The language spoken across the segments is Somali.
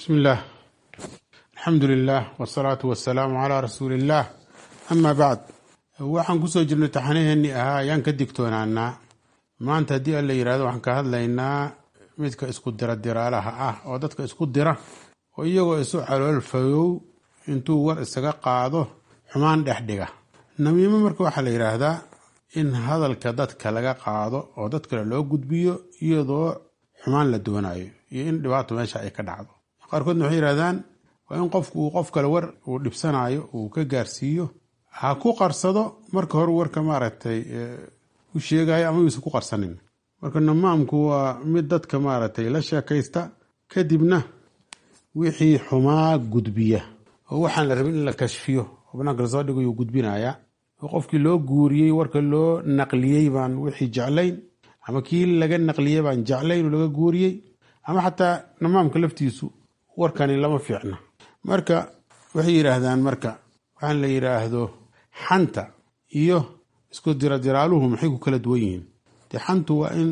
bismi illaah alxamdu lilah wsalaatu wasalaamu calaa rasuuli illaah amaa bacd waxaan kusoo jirnay taxanaheennii ahaa ayaan ka digtoonaanaa maanta haddii alla yidhahdo waxaan ka hadlaynaa midka isku dira diraalaha ah oo dadka isku dira oo iyagoo isu calool fayow intuu war isaga qaado xumaan dhex dhiga namiimo marka waxaa la yidhaahdaa in hadalka dadka laga qaado oo dad kale loo gudbiyo iyadoo xumaan la doonayo iyo in dhibaato meesha ay ka dhacdo qaarkoodna waxay yidhahdaan waa in qofku uu qof kale war uu dhibsanayo uu ka gaarsiiyo ha ku qarsado marka hore warka maaragtay u sheegayo ama yuusan ku qarsanin marka namaamku waa mid dadka maaragtay la sheekaysta kadibna wixii xumaa gudbiya oo waxaan la rabin in la kashfiyo oo banaanka lasoo dhigo yuu gudbinayaa oo qofkii loo guuriyey warka loo naqliyey baan wixii jeclayn ama kii laga naqliyey baan jeclayn oo laga guuriyey ama xataa namaamka laftiisu warkani lama fiicna marka waxay yidhaahdaan marka waxaan la yidhaahdo xanta iyo isku diradiraaluhu maxay ku kala duwan yihiin dee xantu waa in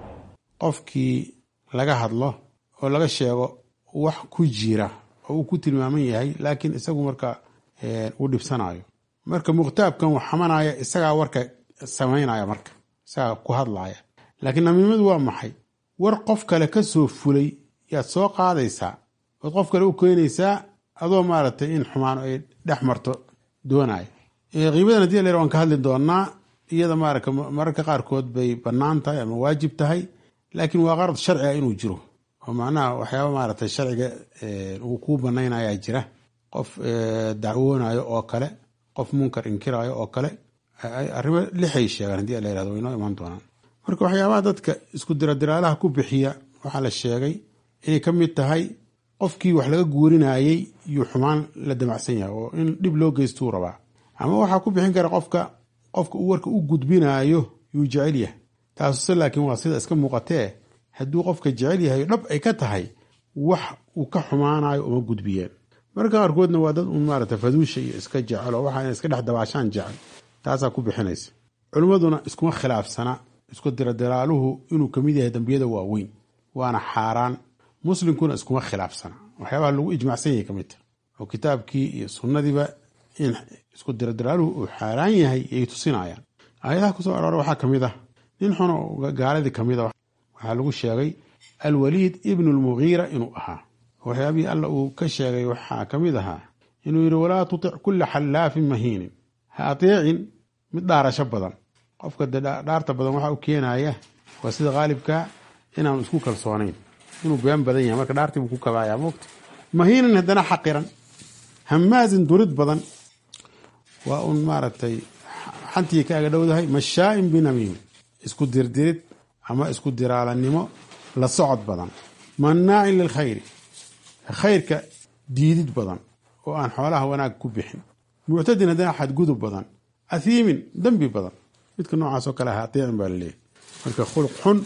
qofkii laga hadlo oo laga sheego wax ku jira oo uu ku tilmaaman yahay laakiin isagu marka uu dhibsanayo marka mukhtaabkan wax xamanaya isagaa warka samaynaya marka isagaa ku hadlaya laakiin namiimadu waa maxay war qof kale ka soo fulay yaad soo qaadaysaa ood qof kale u keenaysaa adoo maaragtay in xumaan ay dhex marto doonaya qiibadan hadii la waan ka hadli doonaa iyada maaraka mararka qaarkood bay bannaan tahay ama waajib tahay laakiin waa qarad sharciga inuu jiro oo macnaha waxyaaba maaragtay sharciga uu kuu banaynaya jira qof dacwoonayo oo kale qof munkar inkirayo oo kale arrimo lixay sheegaan hadii la yirahdo way noo imaan doonaan marka waxyaabaha dadka isku diradiraalaha ku bixiya waxaa la sheegay inay ka mid tahay qofkii wax laga guurinayey yuu xumaan la damacsan yahay oo in dhib loo geystuu rabaa ama waxaa ku bixin kara qofka qofka uu warka u gudbinaayo yuu jecel yahay taasuse laakiin waa sida iska muuqatee hadduu qofka jecel yahay dhab ay ka tahay wax uu ka xumaanayo uma gudbiyeen marka qaarkoodna waa dad uun maarata faduusha iyo iska jecelo waxa ina iska dhex dabaashaan jecel taasaa ku bixinaysa culimmaduna iskuma khilaafsana isku diradiraaluhu inuu kamid yahay dambiyada waaweyn waana xaaraan muslimkuna iskuma khilaafsana waxyaabaha lagu ijmacsan yahay kamid ta oo kitaabkii iyo sunnadiiba in isku diradiraaluhu uu xaaraan yahay yay tusinayaan aayadaha kusoo aroora waxaa kamid ah nin xun oo gaaladii kamid a waxaa lagu sheegay alwaliid ibnu lmugiira inuu ahaa waxyaabihii alla uu ka sheegay waxaa kamid ahaa inuu yidhi walaa tutic kula xallaafin mahiinin ha ateecin mid dhaarasho badan qofka de dhaarta badan waxaa u keenaya waa sida qaalibka inaanu isku kalsoonayn inuu been badan yahay marka dhaartiibuu ku kabaaya moogta mahiinan haddana xaqiran hamaazin durid badan waa un maaragtay xantii ka aga dhowdahay mashaain binamiim isku dirdirid ama isku diraalanimo la socod badan mannaacin lilkhayri khayrka diidid badan oo aan xoolaha wanaag ku bixin muctadin haddana xadgudub badan athiimin dembi badan midka noocaas oo kale ah ateecin baa laleeyahy marka khuluq xun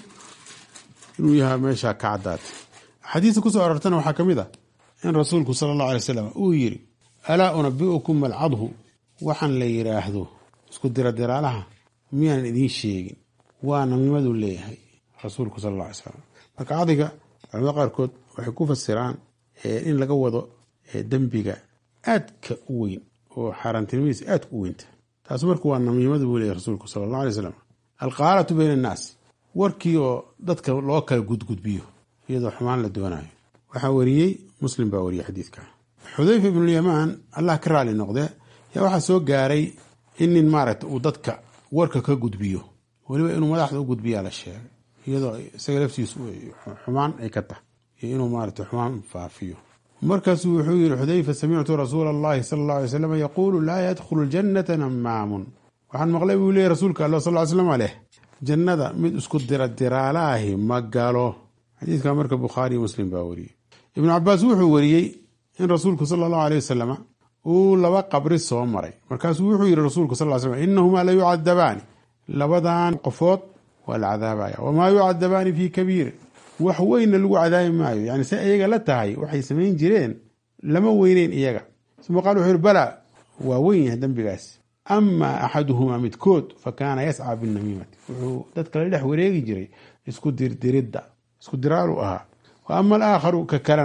inuu yahay meesha ka caddaatay axaadiista kusoo arortana waxaa ka mid ah in rasuulku sala allahu alay wasalam uu yidhi alaa unabi'ukum malcadhu waxaan la yidhaahdo isku diradiraalaha miyaanan idiin sheegin waa namimaduu leeyahay rasuulku sala alla alay slam marka cadiga culamada qaarkood waxay ku fasiraan in laga wado dembiga aadka u weyn oo xaaraantinimadiisa aadka u weynta taas marka waa namiimadu buu leeyahy rasuulku sala allah alay slam alqaalatu bayna annaas warkii oo dadka loo kala gudgudbiyo iyadoo xumaan la doonayo waxaa wariyey muslim baa wariyey xadiidka xudayfa ibnulyamaan allah ka raali noqde yaa waxaa soo gaaray in nin maaragta uu dadka warka ka gudbiyo weliba inuu madaxda u gudbiyaa la sheegay iyadoo isaga laftiisu xumaan ay ka tahay iyo inuu maarata xumaan faafiyo markaasuu wuxuu yihi xudayfa samictu rasuula allahi sala alla alay slam yaquulu laa yadkhulu ljannata namaamun waxaan maqlay buu leeyay rasuulka alla sal slam aleh jannada mid isku dira diraalaahi ma galo xadiidka marka bukhaari iyo muslim baa wariyey ibnu cabaas wuxuu wariyey in rasuulku sala allahu aleyh wasalama uu laba qabri soo maray markaasuu wuxuu yihi rasuulku sal l slam inahumaa la yucadabaani labadan qofood waa la cadaabaya wamaa yucadabaani fii kabiirin wax weynna lagu cadaabi maayo yani se iyaga la tahay waxay samayn jireen lama weyneyn iyaga uma qaal wuxuu yihi balaa waa weyn yahay dembigaas ama axaduhumaa midkood fa kaana yascaa binamiimati wuxuu dadka la dhex wareegi jiray isku dirdiridda isku diraalu ahaa wa ama alaakharu ka kalena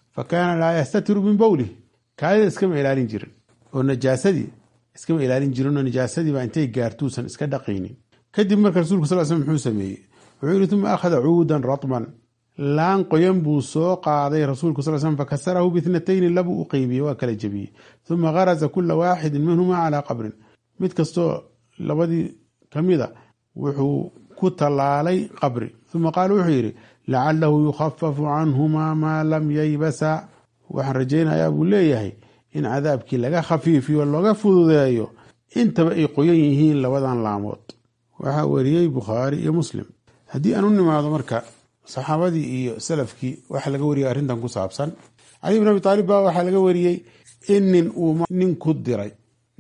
fa kaana laa yastatiru min bowlih kaadida iskama ilaalin jirin oo najaasadii iskama ilaalin jirin oo najaasadii baa intay gaartuusan iska dhaqaynin kadib marka rasulku sal slam muxuu sameeyey wuxuu yihi uma akhada cuudan ratman laan qoyan buu soo qaaday rasuulku sal slm fakasarahu bithnatayni labuu u qeybiyey waa kala jebiyey uma garaza kula waaxidin minhuma calaa qabrin mid kastoo labadii kamida wuxuu ku tallaalay qabri uma qaala wuxuu yidhi lacalahu yukhafafu canhumaa maa lam yaybasa waxaan rajaynayaa buu leeyahay in cadaabkii laga khafiifiyo looga fududeeyo intaba ay qoyan yihiin labadan laamood waxaa wariyey bukhaari iyo muslim haddii aan u nimaado marka saxaabadii iyo salafkii waxaa laga wariyay arrintan ku saabsan cali bin abi taalib baa waxaa laga wariyey in nin uu nin ku diray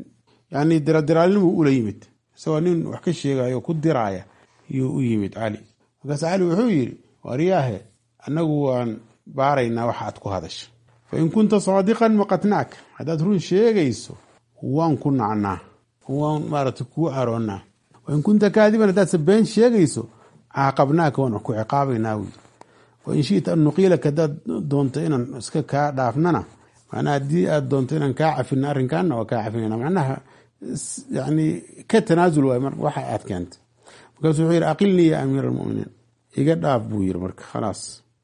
yani diradiraalnimuu ula yimid isagoo nin wax ka sheegayo ku diraaya yuu u yimid cali markaas cali wuxuu yidhi waryaahe annagu waan baaraynaa waxa aad ku hadasha fa in kunta saadiqan maqatnaak haddaad run sheegayso waan ku nacnaa waan maarata kuu caroonnaa wain kunta kaadiban haddaad been sheegayso caaqabnaaka waan ku ciqaabaynaa wy wain shita an nuqiilaka hadaad doonto inaan iska kaa dhaafnana macnaha haddii aad doonto inaan kaa cafina arrinkaana waa kaa cafinayna macnaha yani ka tanaasul waay waxa aad keentay markaasu wuxuu yidhi aqilnii ya amiir almuminiin iga dhaaf buu yiri marka khalaas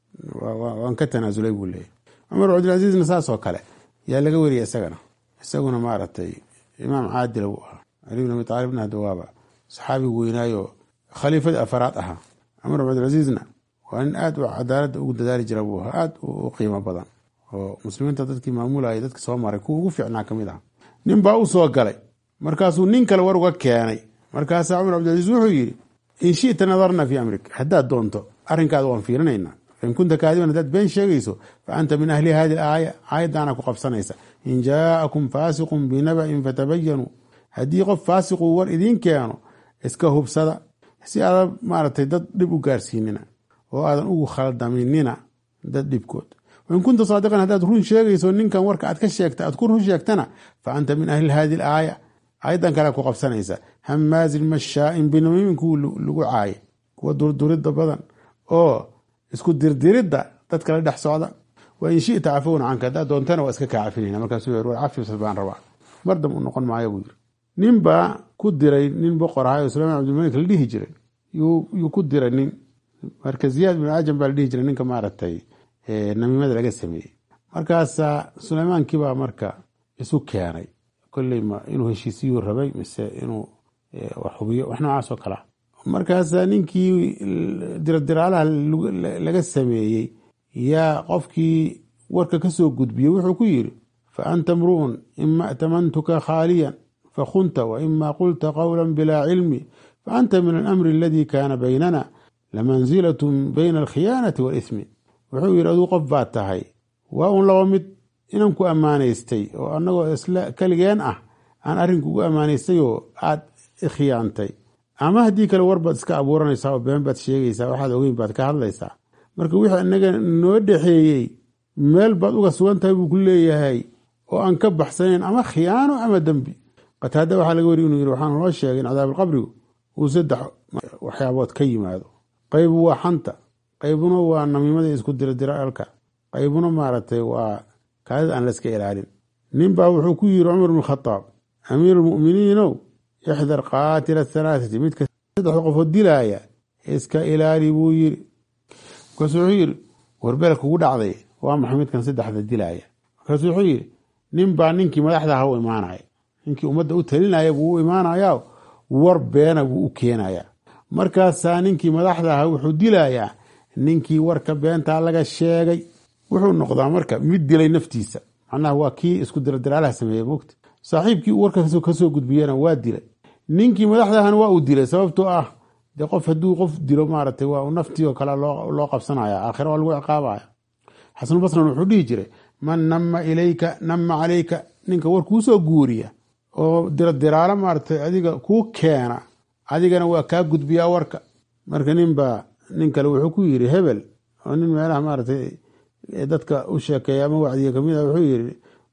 waan ka tanaasulay buu leeyahy cumar cabdilcasiizna saas oo kale yaa laga wariyay isagana isaguna maaragtay imaam caadila buu ahaa cali bin abi taalibna hadda waaba saxaabi weynaayo khaliifadii afaraad ahaa cumar cabdilcasiizna waa nin aad u cadaaladda ugu dadaali jira buu ahaa aad u qiimo badan oo muslimiinta dadkii maamulaya dadki soo maray kuwa ugu fiicnaa ka mid aha nin baa u soo galay markaasuu nin kale war uga keenay markaasaa cumar cabdilcasiis wuxuu yidhi in shita nadarna fii amrik haddaad doonto arrinkaada waan fiirinaynaa fain kunta kaadiban haddaad been sheegayso fa anta min ahli hadi aaya aayaddaana ku qabsanaysa in jaa'akum faasiqun binaba'in fatabayanuu haddii qof faasiquu war idiin keeno iska hubsada si aadan maaragtay dad dhib u gaarsiinina oo aadan ugu khaldaminina dad dhibkood wain kunta saadiqan haddaad run sheegayso ninkan warka aad ka sheegta aad ku run sheegtana fa anta min ahli hadi aaya aayaddan kale ku qabsanaysa hamaazin mashaa'in binamiimin kuwa lagu caaye kuwa durduridda badan oo isku dirdiridda dadka la dhex socda wa in shita cafowna canka haddaad doontana waa iska kaa cafinayna markaasuu yiri war cafis baan rabaa mardam u noqon maayo buu yiri nin baa ku diray nin boqor ahay oo suleyman cabdilmalik la dhihi jiray yuu ku diray nin marka ziyaad bin cajam baa la dhihi jiray ninka maaragtay namiimada laga sameeyey markaasaa suleymankii baa marka isu keenay kolley ma inuu heshiisiyuu rabay mise inuu wax hubiyo wax noocaas oo kalea markaasaa ninkii diradiraalaha laga sameeyey yaa qofkii warka ka soo gudbiyey wuxuu ku yidhi fa anta mru'un ima a'tamantuka khaaliyan fakunta waima qulta qawla bilaa cilmi faanta min alamri aladii kaana baynana lamanzilatun bayna alkhiyaanati waalismi wuxuu yidhi aduu qof baad tahay waa un laba mid inaan ku ammaanaystay oo annagoo isla keligeen ah aan arrinkugu ammaanaystay oo aad khiyaantay ama haddii kale war baad iska abuuranaysaa oo been baad sheegaysaa waxaad ogeyn baad ka hadlaysaa marka wixii inaga noo dhexeeyey meel baad uga sugan tahay buu ku leeyahay oo aan ka baxsanayn ama khiyaano ama dembi qataada waxaa laga wariy inuu yiri waxaan loo sheegay in cadaabalqabrigu uu saddex waxyaabood ka yimaado qaybu waa xanta qaybuna waa namiimada isku diradiraalka qaybuna maaragtay waa kaadida aan layska ilaalin nin baa wuxuu ku yiri cumar bn khadaab amiir lmuminiinow ixdar qaatila halaathati midka saddexda qofood dilaaya iska ilaali buu yiri markaasuu wuxuu yiri warbeel kugu dhacday waa maxay midkan saddexda dilaaya markaasuu wuxuu yiri nin baa ninkii madaxda aha u imaanaya ninkii ummadda u talinaya buu u imaanayaa war beena buu u keenayaa markaasaa ninkii madaxda aha wuxuu dilayaa ninkii warka beentaa laga sheegay wuxuu noqdaa marka mid dilay naftiisa macnaha waa kii isku diradiraalaha sameeyey mogta saaxiibkii uu warka kasoo gudbiyena waa dilay ninkii madaxdahana waa uu dilay sababtoo ah de qof hadduu qof dilo maaragtay waa naftii oo kale loo qabsanaya aakhira waa lagu ciqaabaya xasanulbasran wuxuu dhihi jiray man nama ilayka nama calayka ninka war kuusoo guuriya oo diradiraalo maaragtay adiga kuu keena adigana waa kaa gudbiyaa warka marka ninbaa nin kale wuxuu ku yiri hebel oo nin meelaha maaragtay dadka u sheekeeya ama wacdiya kamid a wuxuu yiri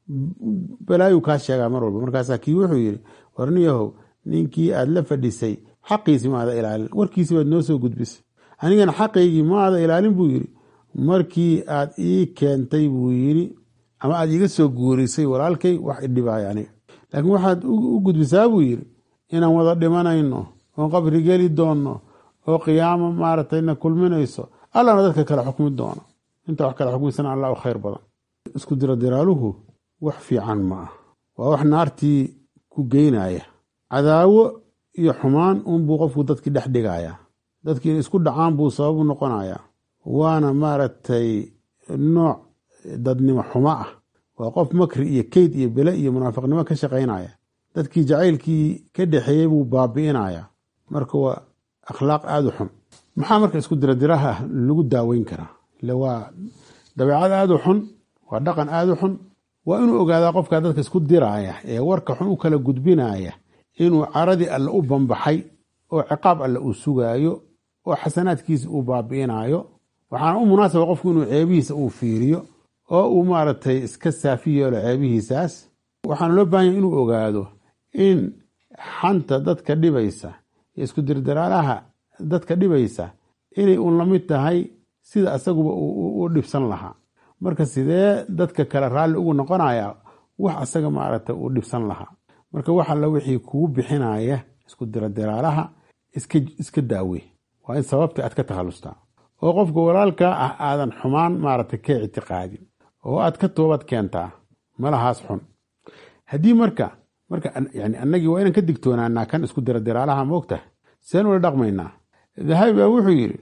balaayuu kaa sheegaa mar walba markaasaa kii wuxuu yiri warniyahow ninkii aad la fadhisay xaqiisi maada ilaalin warkiisi baad noo soo gudbisay anigana xaqaygii maada ilaalin buu yiri markii aad ii keentay buu yidhi ama aad iiga soo guurisay walaalkay wax idhibaaya aniga laakiin waxaad u gudbisaa buu yidhi inaan wada dhimanayno oon qabri geli doonno oo qiyaamo maaragtayna kulminayso allana dadka kale xukmi doono inta wax kale xukmisana allah u khayr badan isku diradiraaluhu wax fiican ma ah waa wax naartii ku geynaya cadaawo iyo xumaan unbuu qofku dadkii dhex dhigayaa dadkii inay isku dhacaan buu sababu noqonayaa waana maaragtay nooc dadnimo xumo ah waa qof makri iyo keyd iyo bele iyo munaafiqnimo ka shaqaynaya dadkii jacaylkii ka dhexeeyey buu baabi'inaya marka waa akhlaaq aada u xun maxaa marka isku diradiraha lagu daaweyn karaa ile waa dabeecad aada u xun waa dhaqan aada u xun waa inuu ogaadaa qofkaa dadka isku diraaya ee warka xun u kala gudbinaya inuu caradii alle u bambaxay oo ciqaab alle uu sugaayo oo xasanaadkiisa uu baabi'inayo waxaana u munaasaba qofku inuu ceebihiisa uu fiiriyo oo uu maaragtay iska saafi yeelo ceebihiisaas waxaana loo baahanya inuu ogaado in xanta dadka dhibaysa iyo isku dirdiraalaha dadka dhibaysa inay uun la mid tahay sida asaguba u dhibsan lahaa marka sidee dadka kale raalli ugu noqonaya wax asaga maaragtay uu dhibsan lahaa marka wax alla wixii kugu bixinaya isku diradiraalaha iska daawe waa in sababta aad ka takhalustaa oo qofka walaalkaa ah aadan xumaan maaragtay ka ictiqaadin oo aad ka toobad keentaa malahaas xun haddii marka marka yani annagii waa inaan ka digtoonaanaa kan isku diradiraalaha moogta seen ula dhaqmaynaa dahabi baa wuxuu yidhi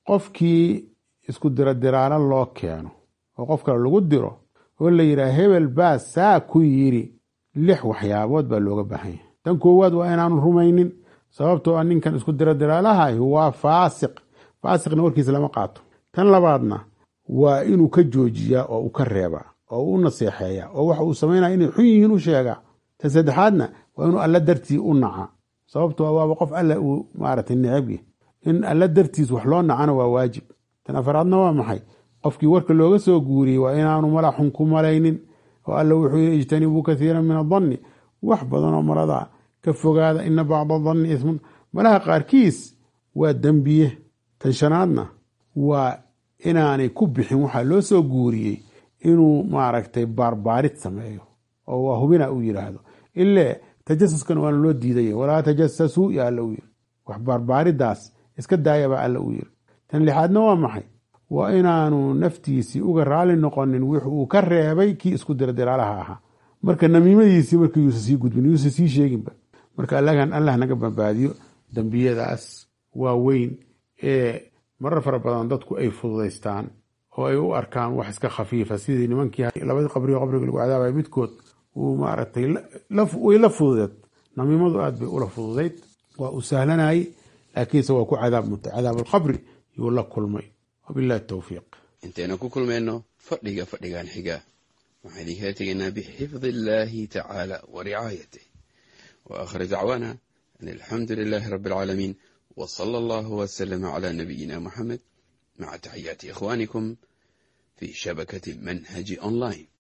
qofkii isku diradiraalo loo keeno oo qof kale lagu diro oo la yidhaha hebel baa saa ku yidhi lix waxyaabood baa looga baahan yahay tan koowaad waa inaanu rumaynin sababtoo a ninkan isku diradiraalahay waa faasiq faasiqna warkiisa lama qaato tan labaadna waa inuu ka joojiyaa oo uu ka reebaa oo u naseexeeya oo waxa uu samaynaya inay xun yihiin u sheegaa tan saddexaadna waa inuu alla dartii u naca sababtoo waaba qof alla uu maaragtay necabya in alla dartiis wax loo nacana waa waajib tan afaraadna waa maxay qofkii warka looga soo guuriyey waa inaanu mala xun ku malaynin oo alla wuxuu yidhi ijtanibuu kathiira min adanni wax badanoo malada ka fogaada ina bacda danni ismun malaha qaarkiis waa dembiye tan shanaadna waa inaanay ku bixin waxaa loo soo guuriyey inuu maaragtay baarbaarid sameeyo oo waa hubina uu yidhaahdo ile tajasuskana waana loo diiday walaa tajasasuu ya alla u yiri wax baarbaaridaas iska daayabaa alla u yiri tan lixaadna waa maxay waa inaanu naftiisii uga raali noqonin wix uu ka reebay kii isku diradiraalaha ahaa marka namiimadiisii marka yuusa sii gudbin yuusa sii sheeginba marka allagan allah naga badbaadiyo dembiyadaas waaweyn ee marar fara badan dadku ay fududaystaan oo ay u arkaan wax iska khafiifa sidii nimankii labadii qabrigo qabriga lagu cadaabaya midkood uu maaragtay way la fududeed namiimadu aad bay ula fududayd waa uu sahlanayay laakiinse waa ku cadaab mutay cadaab alqabri yuu la kulmay wabillahi towfiiq intaynu ku kulmayno fadhiga fadhigan xiga waxaan idinkala tegaynaa bixifdi illaahi tacaala wa ricaayatih wa aakhir dacwaana an alxamdu lilaahi rabbi alcaalamiin w sala allahu wslama cla nabiyina muxamed maca taxiyaati ikhwanikum fi shabakati manhaji online